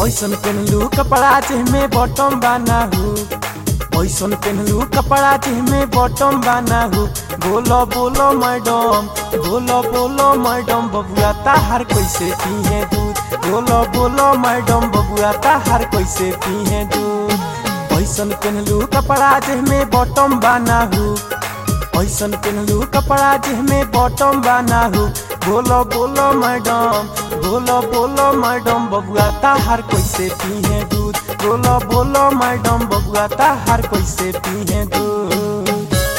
ऐसन पेनलू कपड़ा जेमे बॉटम बाना हो ऐसन पेनलू कपड़ा जेमे बॉटम बाना हो बोलो बोलो मैडम बोलो बोलो मैडम बबुआ ताहार कैसे पीहे दूध बोलो बोलो मैडम बबुआ ताहार कैसे पीहे दूध ऐसन पेनलू कपड़ा जेमे बॉटम बाना हो ऐसन पेनलू कपड़ा जेमे बॉटम बाना हो बोलो बोलो मैडम बोलो बोलो मैडम बबुआ ताहार कैसे पीहे दूध बोलो बोलो मैडम बबुआ ताहार कैसे पीहे दूध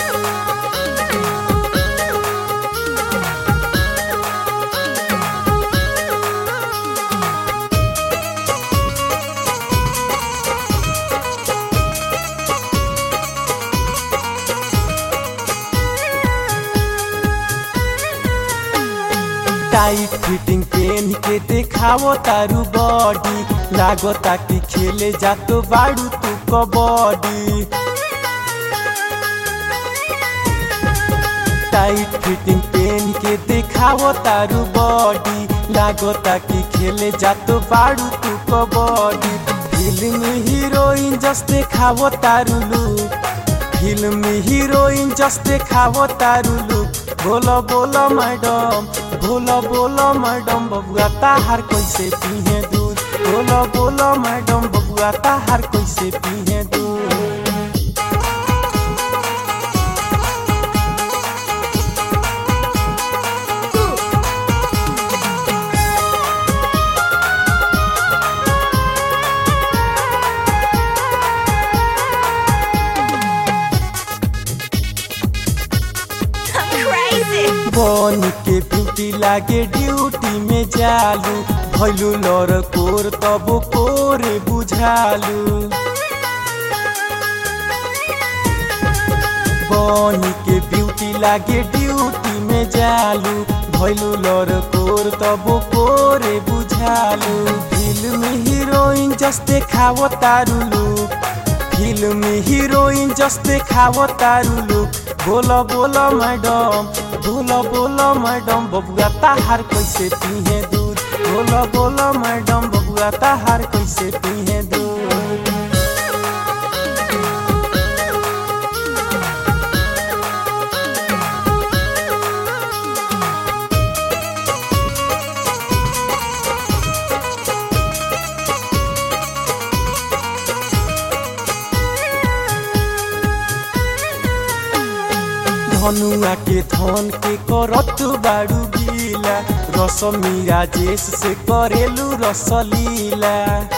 टाइट फिटिंग पेन के देखावो तारू बॉडी लागो ताकि खेले जातो बाड़ू तू कबड्डी टाइट फिटिंग पेन के देखावो तारू बॉडी लागो ताकि खेले जातो बाड़ू तू कबड्डी फिल्म हीरोइन जस देखावो तारू लुक फिल्म हीरोइन जस देखावो तारू लुक बोलो बोलो मैडम बोलो बोलो मैडम बबुआ ताहार कैसे पीहे दूध बोलो बोलो मैडम बबुआ ताहार कैसे पीहे दूध I'm crazy. बन के ब्यूटी लागे ड्यूटी में जालू भैलू लर कोर तब कोरे बुझालू बन के ब्यूटी लागे ड्यूटी में जालू भैलू लर कोर तब कोरे बुझालू फिल्म हीरोइन जस देखावो तारू लुक फिल्म हीरोइन जस देखावो तारू लुक बोलो बोलो मैडम बोलो बोलो मैडम बबुआ ताहार कैसे पीहे दूध बोलो बोलो मैडम बबुआ ताहार कैसे पीहे दूध धनुआ के धन के करत बाड़ू गीला रसमी राजेश से करेलू रसलीला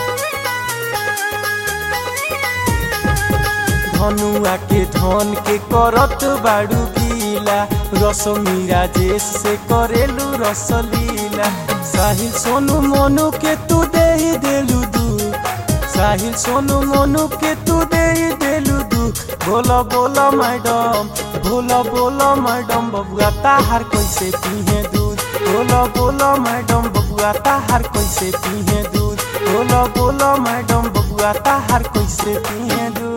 धनुआ के धन के करत बाड़ू गीला रसमी राजेश से करेलू रसलीला साहिल सोनू मोनू के तू दे ही देलू दू साहिल सोनू मोनू के तू दे ही देलू दू बोलो बोलो मैडम बोलो बोलो मैडम बबुआ ताहार कैसे पीहे दूध बोलो बोलो मैडम बबुआ ताहार कैसे पीहे दूध बोलो बोलो मैडम बबुआ ताहार कैसे पीहे दूध